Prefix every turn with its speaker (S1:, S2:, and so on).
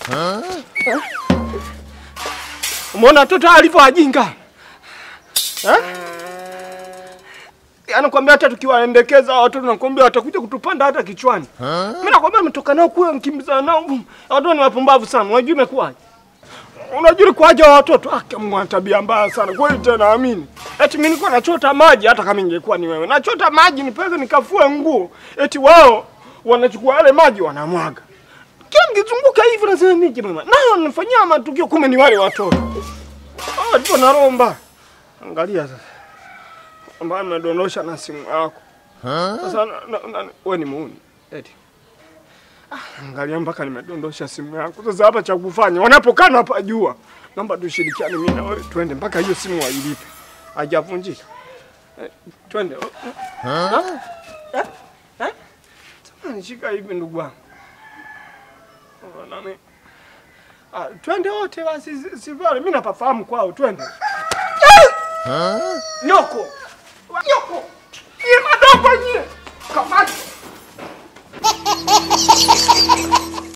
S1: Umeona watoto alivyo wajinga eh? Anakwambia hata tukiwaendekeza hao watoto nakwambia watakuja kutupanda hata kichwani. Mimi nakwambia nimetoka nao kule mkimbiza nao. Watoto ni wapumbavu sana. Unajua imekuwaje? Unajua kwaje wa watoto? Ah, kama tabia mbaya sana. Kweli tena amini. Eti mimi nilikuwa nachota maji hata kama ingekuwa ni wewe. Nachota maji nipeleke nikafue nguo. Eti wao wanachukua yale maji wanamwaga. Kila mkizunguka hivi nasema mimi mama. Na wanafanyia matukio kumbe ni wale watoto. Ah, ndipo naromba. Angalia sasa. Ambaye amedondosha na simu yako. Sasa na- na- na- wewe ni muuni. Eti. Ah, Angalia mpaka nimedondosha simu yako. Sasa hapa cha kufanya wanapokaa hapa jua. Naomba tushirikiane mimi na wewe twende mpaka hiyo simu wailipe. Hajavunjika. Eh, twende. Ha? Eh? Eh? Samahani, shika hivi ndugu wangu. Oh, nani? Ah, twende wote basi si- si pale. Mimi napafahamu kwao, twende. Nyoko. Nyoko. Ni madogo nyie.